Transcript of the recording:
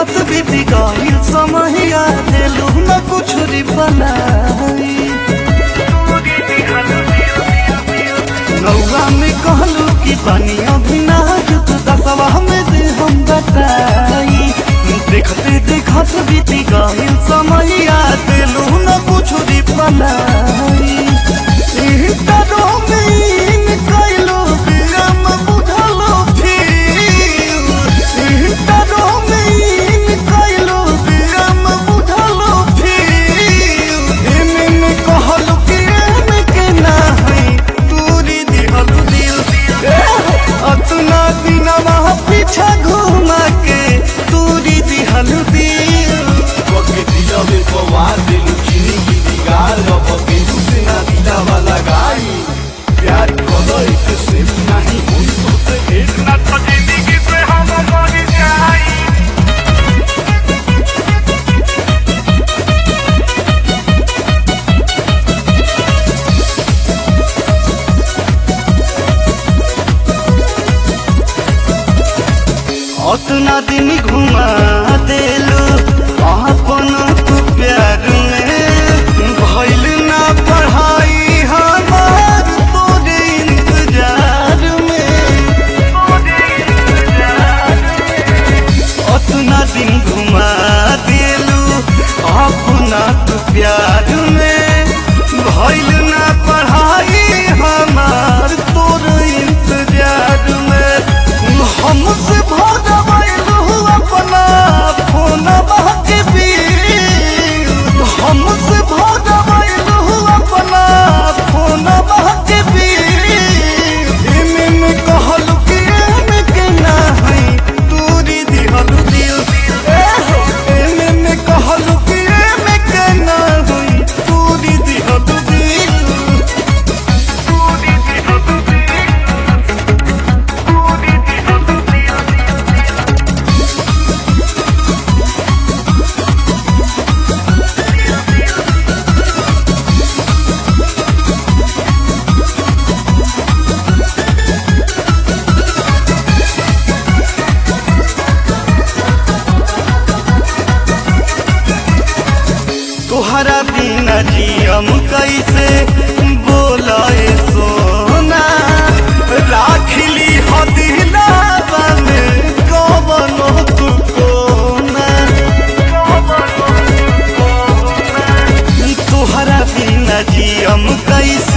देखत बीती गईल समहिया देलू न कुछ री बनाई नौवा में कहलू कि पानी अभी ना जुत दसवा में दे हम बताई देखते देखत बीती गईल समहिया देलू न कुछ री बनाई इंटरो में इन कइलो बिरम बुझलो फिर इंटरो में इन कइलो बिरम बुझलो फिर एमे में कहलू कि एमे के ना है तूरी दिहलू दिल अतना दिनवा पीछा घुमा के तूरी दिहलू दिल Porque tira del cobar de luchini y digar Lo porque tú se na vida va la gai प्यार करो एक से नहीं हुई तो से एक ना तो जिंदगी से हम मर जाई अतना दिन घुमा देलू अपन तू प्यार में भइल ना पढ़ाई हमार तोरे इंतजार में अतना दिन घुमा देलू अपना तू प्यार में भइल ना पढ़ाई हमार तोरे इंतजार में हमसे भगवैलू अपना फोन के बीच हमसे भगवैलू अपना फोन के बीच एमे में कहलू कि एमे के ना है तूरी दिहलू दिल एमे में कहलू कि एमे के ना है तूरी दिहलू दिल तोहरा बिना जियम कैसे बोलाए सोना राखली हो दिलावा में कवनो तू कोना तोहरा बिना जियम कैसे